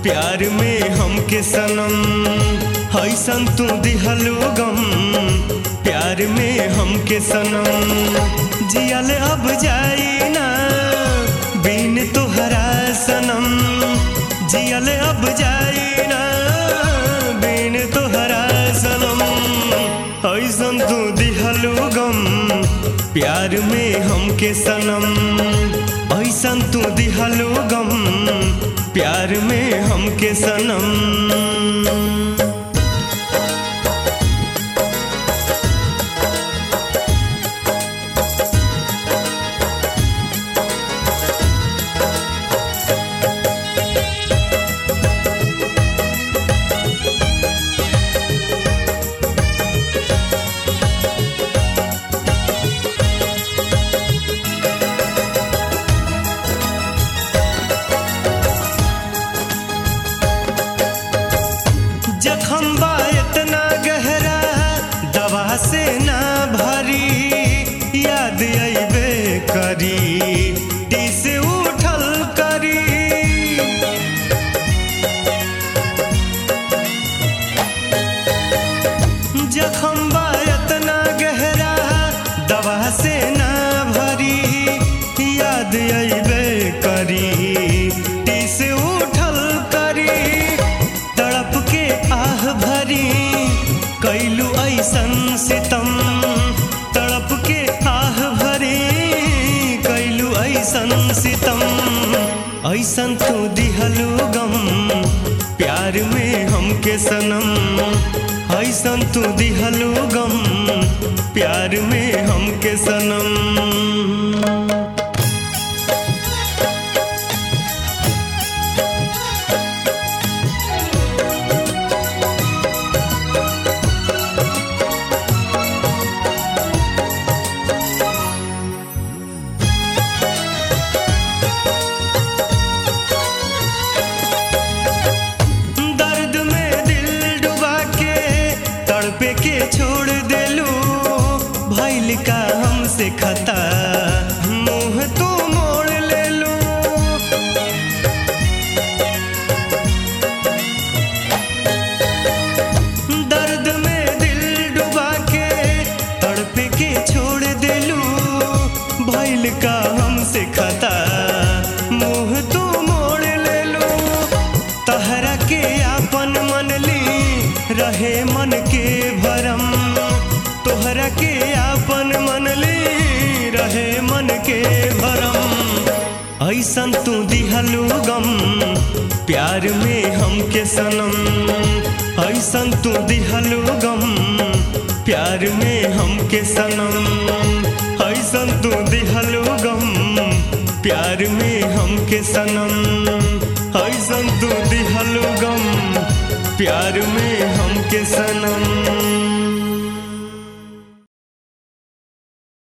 प्यार में हमके सनम हैसन तू दिहलू गम प्यार में हमके सनम जियल अब जाई ना बिन तोहरा सनम जियल अब जाई ना बिन तोहरा सनम हैसन तू दिहलू गम प्यार में हमके सनम ऐसन तू दिहलू गम प्यार में हमके सनम जखम बा इतना गहरा दवा से ना भरी याद अबे करी टीस उठल करी जखम बा इतना गहरा दवा से ना भरी याद अबे करी टीस उठल करी तड़प के आह भरी कैलू ऐसन सितम तड़प के आह भरी कैलू ऐसन सितम ऐसन तू दिहलू गम प्यार में हमके सनम ऐसन तू दिहलू गम प्यार में हमके सनम दर्द में दिल डुबा के तड़पे के छोड़ देलू भैल का हमसे खता मुंह तू मोड़ ले लू दर्द में दिल डुबा के तड़पे के छोड़ देलू भैल का हमसे खता मुंह तू मोड़ ले लू तहरा के आपन मन ली रहे मन के भरम तोहरा के आपन मन ली रहे मन के भरम ऐसन तू दिहलू गम प्यार में हमके सनम ऐसन तू दिहलू गम प्यार में हमके सनम ऐसन तू दिहलू गम प्यार में हमके सनम ऐसन तू दिहलू गम प्यार में हमके सनम